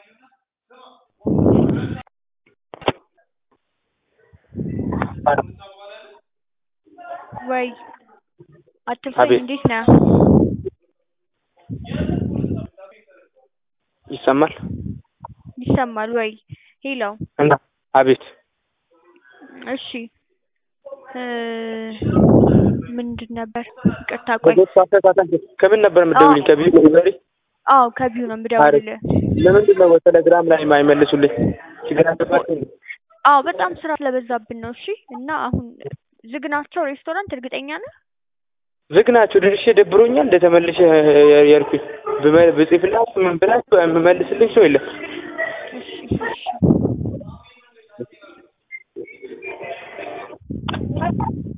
ወይ አትፍረኝ አቤት እንዴት ነህ? ይሰማል ይሰማል ወይ? ሄሎ እና አቤት እሺ እ ምንድን ነበር? ይቅርታ ቆይ በጎ አስተሳሰብ ከምን ነበር የምትደውልኝ? ከቢዩ ዴሊቨሪ? አዎ ከቢዩ ነው የምደውልልህ። ለምንድን ነው በቴሌግራም ላይ የማይመልሱልኝ? ችግር አለባቸው እንዴ? አዎ በጣም ስራ ስለበዛብን ነው። እሺ እና አሁን ዝግ ናቸው ሬስቶራንት እርግጠኛ ነህ? ዝግ ናቸው። ደርሼ ደብሮኛል። እንደተመልሼ ያልኩኝ ብመ- ብጽፍላችሁ ምን ብላችሁ የምመልስልኝ ሰው የለም። እሺ እሺ